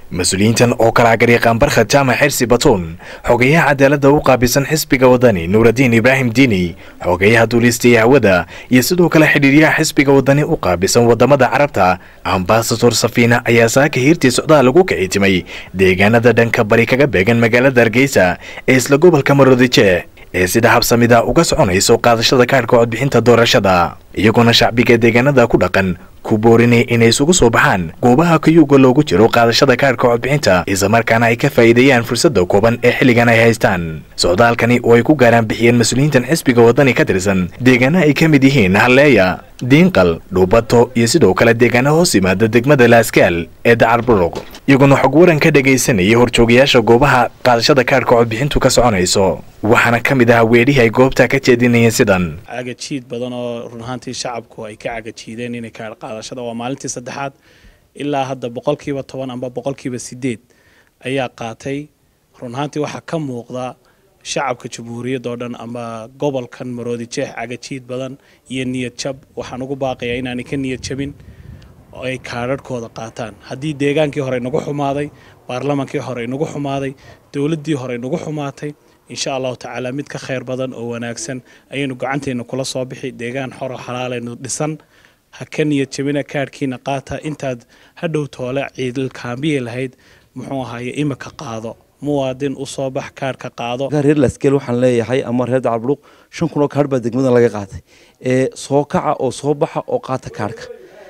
mas-uuliyiintan oo kala agariiqaan barkhad jaamac xirsi batuun xogeyaha cadaaladda u qaabilsan xisbiga wadani nuuradiin ibraahim diini xogeyaha duuliistaiyo hawada iyo sidoo kale xidhiiryaha xisbiga wadani u qaabilsan wadamada carabta ambasador safiina ayaa saaka hiirtii socdaal lagu kicitimay deegaanada dhanka bari kaga beegan magaalada hargeysa ee isla gobolka maroodijeex ee sida habsamida uga soconayso qaadashada kaadhka codbixinta doorashada iyagoona shacbiga deegaanada ku dhaqan ku boorinay inay isugu soo baxaan goobaha kayuuga loogu jiro qaadashada kaadhka codbixinta islamarkaana ay ka faa'iideeyaan fursadda kooban ee xilligan ay haystaan socdaalkani oo ay ku gaaraan bixiyeen mas-uuliyiintan xisbiga wadani ka tirsan deegaana ay ka mid yihiin halleeya diinqal dhuubato iyo sidoo kale deegaana hoos yimaada degmada laaskaal ee dacar buruq iyaguna xog waran ka dhagaysanayay horjoogayaasha goobaha qaadashada kaadhka codbixintu ka soconayso waxaana ka mid ah weedhihii ay goobta ka jeedinayeen sidan cagajiid badan oo run ahaantii shacabku ay ka cagajiideen inay kaadh qaadashada waa maalintii saddexaad ilaa hadda boqolkiiba toban amba boqolkiiba sideed ayaa qaatay run ahaantii waxaa ka muuqda shacabka jamhuuriyadda oo dhan ama gobolkan maroodijeex cagajiid badan iyo niyad jab waxaan ugu baaqayaa inaanay ka niyad jabin oo ay kaadharhkooda qaataan haddii deegaankii hore inagu xumaaday baarlamaankii hore inagu xumaaday dowladdii hore inagu xumaatay insha allahu tacaala mid ka khayr badan oo wanaagsan ayaynu gacanteena kula soo bixi deegaan xoro xalaaleynu dhisan ha ka niyad jabina kaadhkiina qaata intaad hadhow toole ciidilkaambiyi lahayd muxuu ahaaye imika qaado muwaadin u soo bax kaadhka qaado reer laskeel waxaan leeyahay ama reer dacalburuq shan kun oo kaadh baa degmadan laga qaatay ee soo kaca oo soo baxa oo qaata kaadhka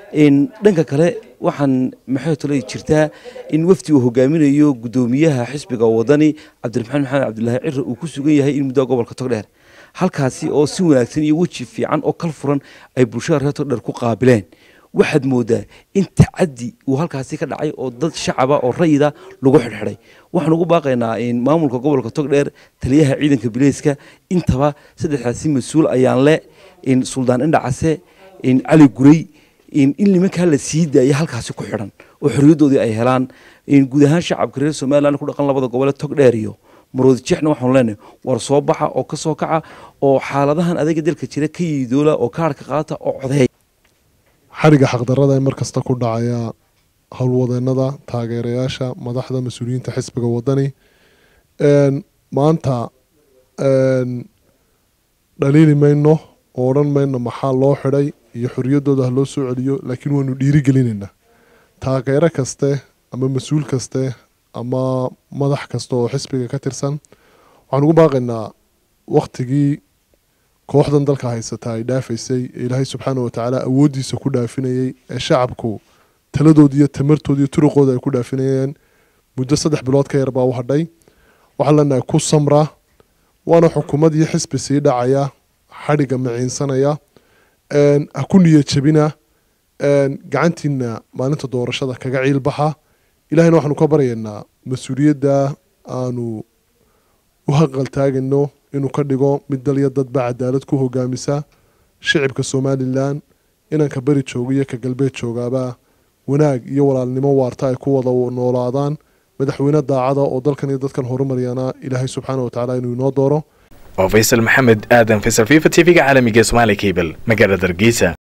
dhanka kale waxaan maxay tole jirtaa in wafdi uu hogaaminayo gudoomiyaha xisbiga wadani cabdiraxmaan maxamed cabdilaahi cire uu ku sugan yahay in muddaa gobolka togdheer halkaasi oo si wanaagsan iyo weji fiican oo kal furan ay bulshada reer togdheer ku qaabileen waxaad moodaa in tacadi uu halkaasi ka dhacay oo dad shacaba oo rayida lagu xidhxidhay waxaan ugu baaqaynaa maamulka gobolka togdheer taliyaha ciidanka bileyska intaba saddexdaasi mas-uul ayaan le suldaan indhacase cali gurey in nimankaa la sii daaya halkaasi ku xidhan oo xorriyaddoodii ay helaan guud ahaan shacabka reer somalilan ku dhaqan labada gobole togdheer iyo maroodijexna waxaanu leenahay war soo baxa oo ka soo kaca oo xaaladahan adaga dalka jira ka yiidoola oo kaarhka qaata oo codeey xadhigga xaqdarrada ee mar kasta ku dhacaya howlwadeenada taageerayaasha madaxda mas-uuliyiinta xisbiga wadani maanta dhaliili mayno oo odhan mayno maxaa loo xidhay iyo xorriyaddooda ha loo soo celiyo laakiin waanu dhiirigelinaynaa taageero kaste ama mas-uul kaste ama madax kasta oo xisbiga ka tirsan waxaan ugu baaqaynaa wakhtigii kooxdan dalka haysata ay dhaafaysay ee ilaahay subxaana watacaala awooddiisa ku dhaafinayay ee shacabku taladoodi iyo tamartoodi iyo turuqooda ay ku dhaafinayeen muddo saddex bilood ka yar baa u hadhay waxaan leenahay ku samra waana xukuumad iyo xisbi sii dhacaya xadhigga maciinsanaya ha ku niyad jabina gacantiina maalinta doorashada kaga ciilbaxa ilahayna waxaanu ka baryaynaa mas-uuliyadda aanu u haqaltaagayno inuu ka dhigo mid dalya dadba cadaalad ku hogaamisa shicibka somalilan inanka beri jooga iyo ka galbeed joogaaba wanaag iyo walaalnimo waarta ay ku wada noolaadaan madaxweyne daacada oo dalkan iyo dadkan horumaryana ilaahay subxaana watacaala inuu inoo dooro waa faysal maxamed aadan faysal fifa t v-ga caalamiga somaali cable magaalada hargeysa